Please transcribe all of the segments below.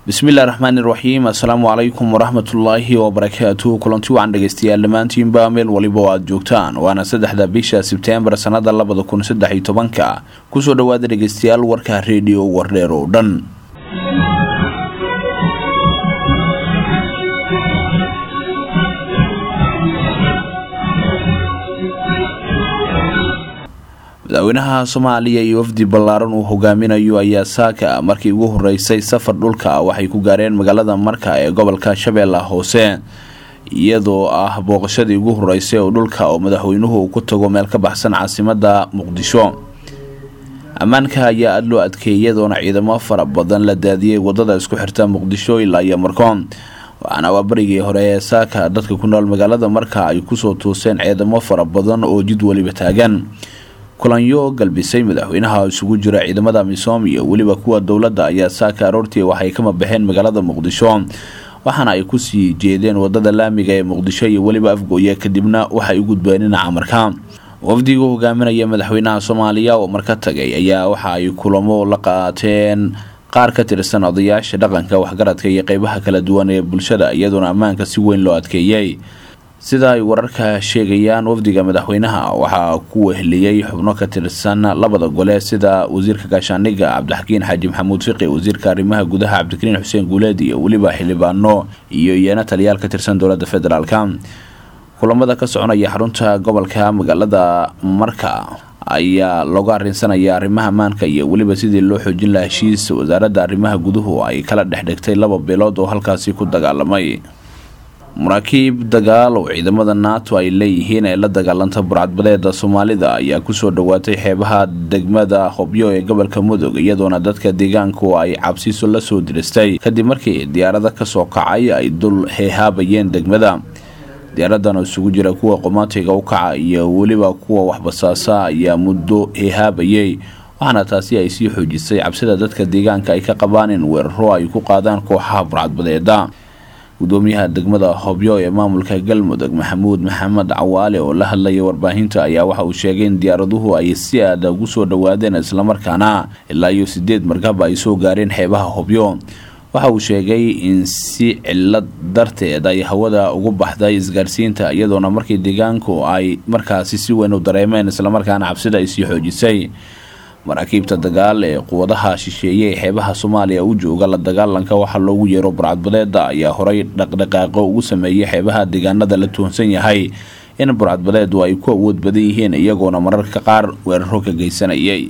bismillahi raxmaani raxiim assalaamu calaykum waraxmatullaahi wabarakaatu kulanti wacan dhegeystayaal dhammaantiinba meel waliba oo aada joogtaan waana saddexda bisha sebteembar sannada labada kun saddex iyo tobanka kusoo dhowaada dhegeystayaal warka reediyo wardheer oo dhan madaxweynaha soomaaliya iyo wafdi ballaaran uu hogaaminayo ayaa saaka markii ugu horeysay safar dhulka waxay ku gaareen magaalada marka ee gobolka shabeella hoose iyadoo ah booqashadii ugu horeysay oo dhulka oo madaxweynuhu ku tago meel ka baxsan caasimada muqdisho ammaanka ayaa aada loo adkeeyay iyadoona ciidamo fara badan la daadiyey wadada isku xirta muqdisho ilaa iyo marko waxaana waa barigii hore ee saaka dadka ku nool magaalada marka ay kusoo tuuseen ciidamo fara badan oo jid weliba taagan kulanyo galbisay madaxweynaha isugu jira ciidamada misoom iyo weliba kuwa dowladda ayaa saaka aroortii waxay kama baxeen magaalada muqdisho waxaana ay kusii jeedeen wadada laamiga ee muqdisho iyo weliba afgooye kadibna waxay u gudbeen dhinaca marka wafdigu hogaaminaya madaxweynaha soomaaliya oo marka tagay ayaa waxa ay kulamo la qaateen qaar ka tirsan odayaasha dhaqanka waxgaradka iyo qeybaha kala duwan ee bulshada iyadoona ammaanka si weyn loo adkeeyey sida ay wararka sheegayaan wafdiga madaxweynaha waxaa ku weheliyey xubno ka tirsan labada gole sida wasiirka gaashaaniga cabdixakiin xaaji maxamuud fiqi wasiirka arrimaha gudaha cabdikariin xuseen guuleed iyo weliba xildhibaano iyo iyana taliyaal ka tirsan dowladda federaalk kulamada ka soconaya xarunta gobolka magaalada marka ayaa looga arrinsanaya arrimaha ammaanka iyo weliba sidii loo xoojin laha heshiis wasaaradda arrimaha guduhu ay kala dhexdhigtay laba beelood oo halkaasi ku dagaalamay maraakiib dagaal oo ciidamada nato ay leeyihiin ee la dagaalanta burcadbadeeda soomaalida ayaa kusoo dhowaatay xeebaha degmada hobyo ee gobolka mudug iyadoona dadka deegaanku ay cabsiso la soo diristay kadib markii diyaarada kasoo kacay ay dul heehaabayeen degmada diyaaradan oo isugu jira kuwa qomaatiga u kaca iyo weliba kuwa waxbasaasa ayaa muddo heehaabayay waxaana taasi ay sii xoojisay cabsida dadka deegaanka ay ka qabaan in weeraro ay ku qaadaan kooxaha burcadbadeeda gudoomiyaha degmada hobyo ee maamulka galmudug maxamuud maxamed cawaale oo la hadlaya warbaahinta ayaa waxa uu sheegay in diyaaraduhu ay si aada ugu soo dhowaadeen islamarkaana ilaa iyo sideed markab ay soo gaareen xeebaha hobyo waxa uu sheegay in si cilad darteed ay hawada ugu baxday isgaarsiinta iyadoona markii deegaanku ay markaasi si weyn u dareemeen islamarkaana cabsida ay sii xoojisay maraakiibta dagaal ee quwadaha shisheeye ee xeebaha soomaaliya u jooga la dagaalanka waxaa loogu yeero burcadbadeeda ayaa horay dhaqdhaqaaqo ugu sameeyay xeebaha deegaanada la tuhunsan yahay in burcadbadeedu ay ku awood badan yihiin iyagoona mararka qaar weeraro ka geysanayay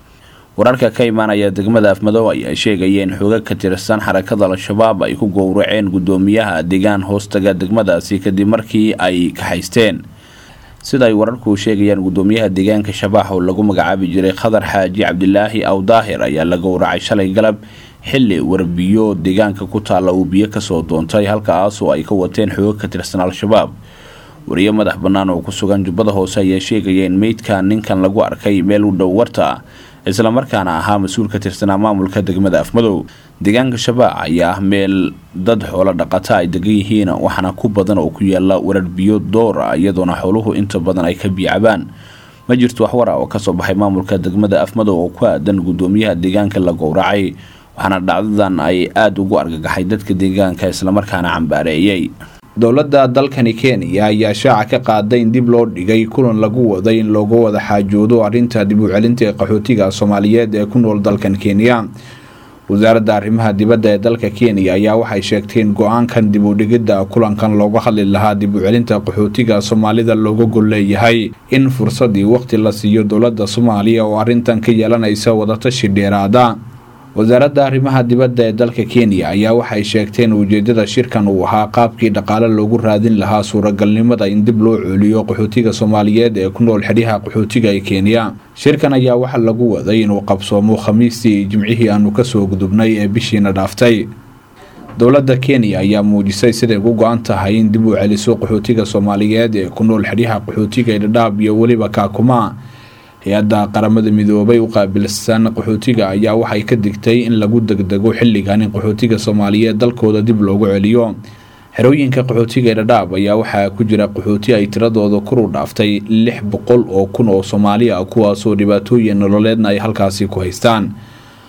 wararka ka imaanaya degmada afmadow ayaa sheegaya in xooga ka tirsan xarakada al-shabaab ay ku gowraceen gudoomiyaha deegaan hoostaga degmadaasi kadib markii ay kaxaysteen sida ay wararku sheegayaan gudoomiyaha deegaanka shabaax oo lagu magacaabi jiray khadar xaaji cabdilaahi aw daahir ayaa la gowracay shalay galab xili warbiyo deegaanka ku taalla uu biyo kasoo doontay halkaasoo ay ka wateen xooga ka tirsan al-shabaab wariyo madax bannaan oo ku sugan jubbada hoose ayaa sheegaya in meydka ninkan lagu arkay meel u dhow warta islamarkaana ahaa mas-uul ka tirsanaa maamulka degmada afmadow deegaanka shabaac ayaa ah meel dad xoolo dhaqata ay degan yihiin waxaana ku badan oo ku yaala warar biyo door ah iyadoona xooluhu inta badan ay ka biicabaan ma jirto waxwara oo kasoo baxay maamulka degmada afmadow oo ku aadan gudoomiyaha deegaanka la gowracay waxaana dhacdadan ay aada ugu argagaxay dadka deegaanka islamarkaana cambaareeyay dowladda dalkani kenya ayaa shaaca ka qaaday in dib loo dhigay kulan lagu waday in looga wada xaajoodo arrinta dib u celinta ee qaxootiga soomaaliyeed ee ku nool dalkan kenya wasaaradda arrimaha dibadda ee dalka kenya ayaa waxay sheegtay in go-aankan dib u dhigidda kulankan looga hadli lahaa dib u celinta qaxootiga soomaalida looga gol leeyahay in fursadii waqti la siiyo dowladda soomaaliya oo arrintan ka yeelanaysa wadatashi dheeraada wasaaradda arrimaha dibadda ee dalka kenya ayaa waxay sheegtay in ujeedada shirkan uu ahaa qaabkii dhaqaale loogu raadin lahaa suuragalnimada in dib loo cooliyo qaxootiga soomaaliyeed ee ku nool xidhiha qaxootiga ee kenya shirkan ayaa waxaa lagu waday inuu qabsoomo khamiistii jimcihii aanu kasoo gudubnay ee bishiina dhaaftay dowladda kenya ayaa muujisay siday ugu go-an tahay in dib u celiso qaxootiga soomaaliyeed ee ku nool xidhiha qaxootiga ee dhadhaab iyo weliba kaakuma hay-adda qaramada midoobay u qaabilsan qaxootiga ayaa waxay ka digtay in lagu degdego xilligan in qaxootiga soomaaliyeed dalkooda dib loogu celiyo xerooyinka qaxootiga ee dhadhaab ayaa waxaa ku jira qaxooti ay tiradooda kuru dhaaftay lix boqol oo kun oo soomaali ah kuwaasoo dhibaatooyin nololeedna ay halkaasi ku haystaan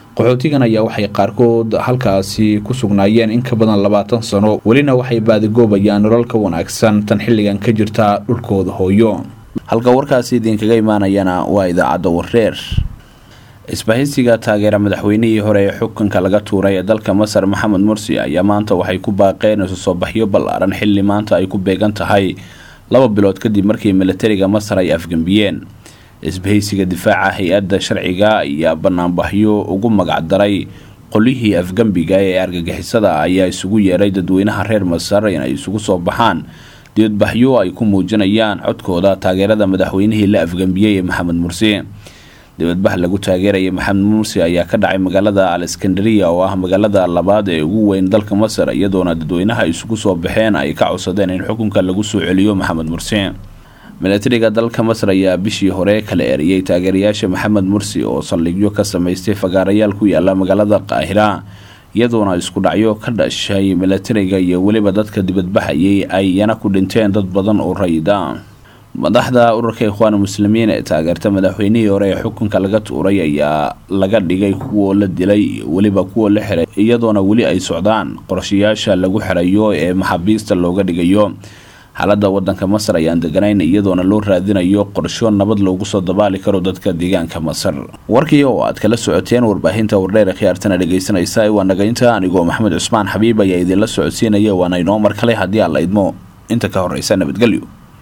qaxootigan ayaa waxay qaarkood halkaasi ku sugnaayeen in ka badan labaatan sano welina waxay baadigoobayaan nolol ka wanaagsan tan xilligan ka jirta dhulkooda hooyo halka warkaasi idinkaga imaanayana waa idaacadda wareer isbahaysiga taageera madaxweynihii hore ee xukunka laga tuuray ee dalka masar maxamed mursi ayaa maanta waxay ku baaqeen isu soo baxyo ballaaran xilli maanta ay ku beegan tahay laba bilood kadib markii militariga masar ay afgembiyeen isbahaysiga difaaca hay-adda sharciga ayaa banaanbaxyo ugu magacdaray qolyihii afgembiga ee argagixisada ayaa isugu yeeray dadweynaha reer masar inay isugu soo baxaan dibadbaxyo ay ku muujinayaan codkooda taageerada madaxweynihii la afgembiyey ee maxamed mursi dibadbax lagu taageeraya maxamed mursi ayaa ka dhacay magaalada aleskandariya oo ah magaalada labaad ee ugu weyn dalka masar iyadoona dadweynaha isugu soo baxeen ay ka codsadeen in xukunka lagu soo celiyo maxamed mursi milatariga dalka masar ayaa bishii hore kala eriyey taageerayaasha maxamed mursi oo saldhigyo ka samaystay fagaarayaal ku yaala magaalada qaahira iyadoona isku dhacyo ka dhashay milatariga iyo weliba dadka dibadbaxayay ay iyana ku dhinteen dad badan oo rayida madaxda ururka ikhwaan muslimiin ee taageerta madaxweynihii hore ee xukunka laga tuuray ayaa laga dhigay kuwa la dilay weliba kuwa la xiray iyadoona weli ay socdaan qorshayaasha lagu xirayo ee maxaabiista looga dhigayo xaalada wadanka masar ayaan deganayn iyadoona loo raadinayo qorsho nabad loogu soo dabaali karo dadka deegaanka masar warkii oo aad kala socoteen warbaahinta wardheer khiyaartana dhegaysanaysa waa nagaynta anigoo maxamed cusmaan xabiib ayaa idinla socodsiinaya waana inoo mar kale haddii aan la idmo inta ka horeysa nabadgelyo